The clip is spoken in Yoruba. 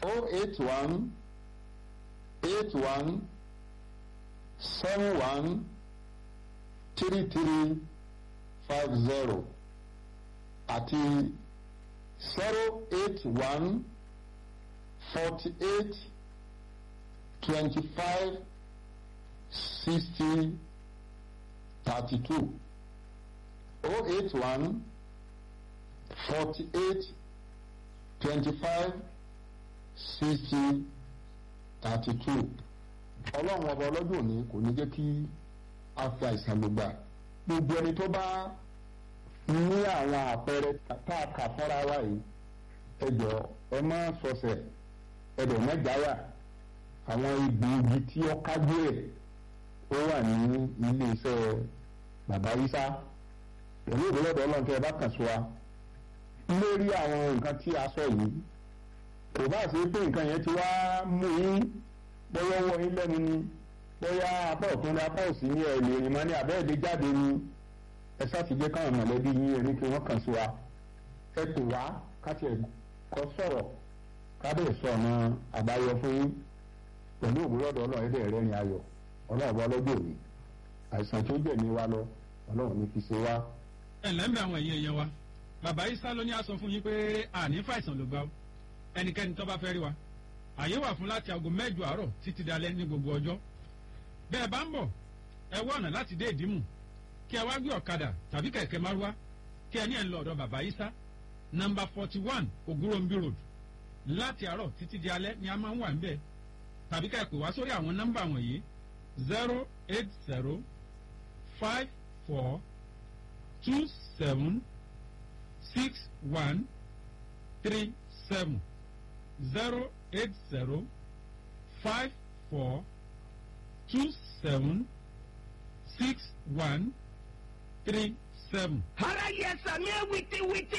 o eight one eight one seven one three three five zero àti zero eight one forty eight twenty five sixty thirty two o eight one forty eight twenty five sixty thirty two ọlọ́run ọba ọlọ́dún òní kò ní jẹ́ kí a fi àìsàn ló gbà gbogbo ẹni tó bá ní àwọn àpẹẹrẹ tá a kà fọ́ra wa yìí ẹ jọ ẹ má sọsẹ̀ ẹ dẹ̀ má jáyà àwọn egbòogi tí ó kájú ẹ̀ ó wà ní ilé iṣẹ́ bàbá Ìsá pẹ̀lú ìdílọ́dọ̀ ọlọ́run tẹ́ ẹ bá kàn sí wa lórí àwọn nǹkan tí a sọ yìí kò bá ṣe pé nǹkan yẹn ti wá mú yín bóyá ọwọ́ yín lẹ́nu ni bóyá apá ọ̀tún ní apá òsì ní ẹ̀lẹ́ ìrìn máa ní àbẹ́ẹ̀dẹ́ jáde ni ẹ sátidé káwọn mọ̀lẹ́bí yín ẹni kí wọ́n kàn sí wa ẹ pè wá káti ẹ̀ kọ́ sọ̀rọ̀ kábẹ̀ sọ ọ̀nà àbáyọ fún yín pẹ̀lú òwúrọ̀dọ̀ ọlọ́run ẹ̀dẹ̀ rẹ̀ ní ayọ̀ ọlọ́run bá lọ́jọ́ òní àìsàn tó jẹ̀ ní wa lọ ọlọ́run ní fi ṣe wá. ẹ ǹlẹ́ ń bẹ àwọn èèyàn yẹn wa bàbá Ìsá ló ní a sọ fún yín pé àní fàìsàn ló gbà ó ẹnikẹ́ni tó bá fẹ́ rí wa àyè wà fún láti aago mẹ́jọ àárọ̀ títí dalẹ́ ní gbogbo ọjọ́ bẹ́ẹ̀ bá ń bọ̀ ẹ wá ọ̀nà láti dé ìdímù kí ẹ wá gbé ọ̀kadà tàbí kẹ̀kẹ́ márúwá kí ẹ ní ẹ̀ ń lọ ọ̀dọ̀ bàbá Ìsá nọ́mbà forty one Ògúnròmbí road láti àárọ̀ títí di alẹ́ ni a máa ń wà níbẹ̀ tàbí ká ẹ pè wá sórí àwọn nọ́mbà wọ̀nyí zero eight zero five four two seven six one three seven zero eight zero five four two seven six one three seven. ara yẹ sàmì wìtìwìtì